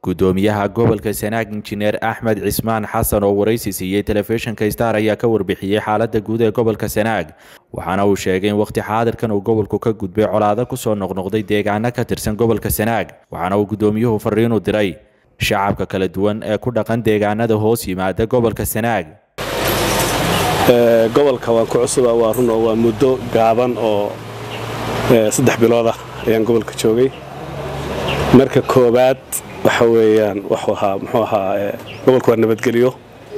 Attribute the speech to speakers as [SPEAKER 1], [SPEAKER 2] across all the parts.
[SPEAKER 1] gudoomiyaha gobolka sanaag injineer axmed cismaan xasan oo waraysi siiyey telefishinka star ayaa ka warbixiyey xaalada guud ee gobolka sanaag waxaana uu sheegay in waqti xaadirkan uu gobolku ka gudbay colaado kusoo noqnoqday deegaano ka tirsan gobolka sanaag waxaana uu gudoomiyuhu fariinu diray shacabka kala duwan ee ku dhaqan deegaanada hoos yimaada gobolka sanaag
[SPEAKER 2] gobolka waan ku cusuba waa run oo waa muddo gaaban oo saddex biloodah ayaan gobolka joogay marka koowaad waxa weeyaan wuxuu ahaa muxuu ahaa gobolka waa nabadgelyo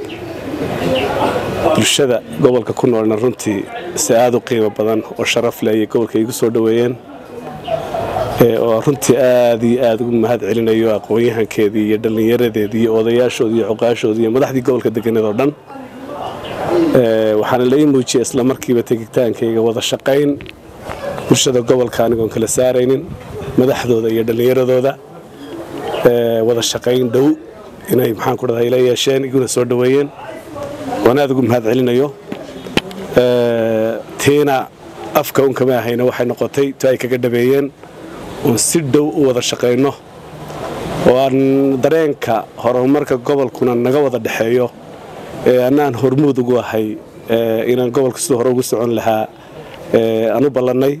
[SPEAKER 2] bulshada gobolka ku noolna runtii si aada u qiimo badan oo sharaf leh ayay gobolka igu soo dhoweeyeen oo runtii aada iyo aada ugu mahad celinayo aqoon-yahankeedii iyo dhallinyaradeedii iyo odayaashoodii iyo cuqaashoodii iyo madaxdii gobolka deganada oo dhan waxaana la ii muujiyay isla markiiba tegitaankayga wada shaqayn bulshada gobolka anigoon kala saaraynin madaxdooda iyo dhallinyaradooda wada shaqayn dhow inay maxaanku dhahda ila yeesheen iguna soo dhoweeyeen waan aada ugu mahad celinayo tiina afka un kama ahayna waxay noqotay to ay kaga dhabeeyeen oon si dhow u wada shaqayno oo aan dareenka horumarka gobolkuna naga wada dhexeeyo annaan hormuud ugu ahay inaan gobolka siduu hore ugu socon lahaa aan u ballannay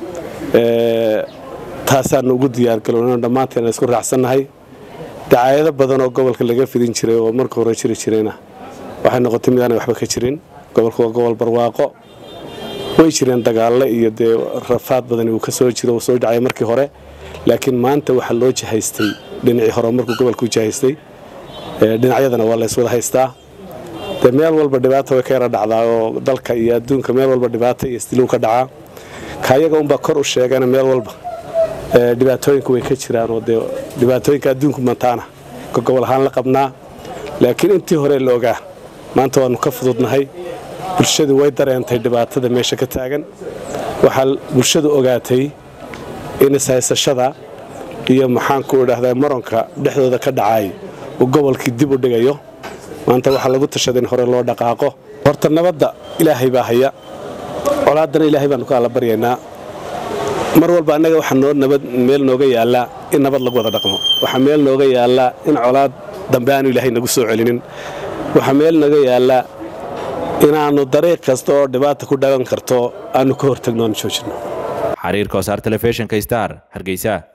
[SPEAKER 2] taasaanu ugu diyaargalowno dhammaanteen isku raacsannahay dacaayado badan oo gobolka laga fidin jiray oo marka hore jiri jirayna waxay noqotay mid aanay waxba ka jirin gobolka waa gobol barwaaqo way jireen dagaalle iyo dee rafaad badani uu ka soo jiro uu soo dhacay markii hore laakiin maanta waxaa loo jahaystay dhinacii hore markuu gobolka u jahaystay dhinacyadana waa layswada haystaa dee meel walba dhibaata way ka yara dhacdaa oo dalka iyo adduunka meel walba dhibaata iyo isdilow ka dhacaa kaayaga unbaa kor u sheegana meel walba dhibaatooyinku way ka jiraan oo dee dhibaatooyinka adduunku mantaana ka gobol ahaan la qabnaa laakiin intii hore la ogaa maanta waannu ka fududnahay bulshadu way dareentay dhibaatada meesha ka taagan waxaa bulshadu ogaatay in ishaysashada iyo maxaanku idhaahdaa maronka dhexdooda ka dhacay uu gobolkii dib u dhigayo maanta waxaa lagu tashaday in hore loo dhaqaaqo horta nabadda ilaahay baa haya colaaddana ilaahay baannu ka alla baryaynaa mar walba annaga waxaa noo nabad meel nooga yaallaa in nabad lagu wada dhaqmo waxaa meel nooga yaallaa in colaad dambe aanu ilaahay nagu soo celinin waxaa meel nooga yaallaa inaannu dariiq kasta oo dhibaata ku dhagan karto aannu ka hortagno aanu joojinno
[SPEAKER 1] xariirka wasaar telefishinka star hargeysa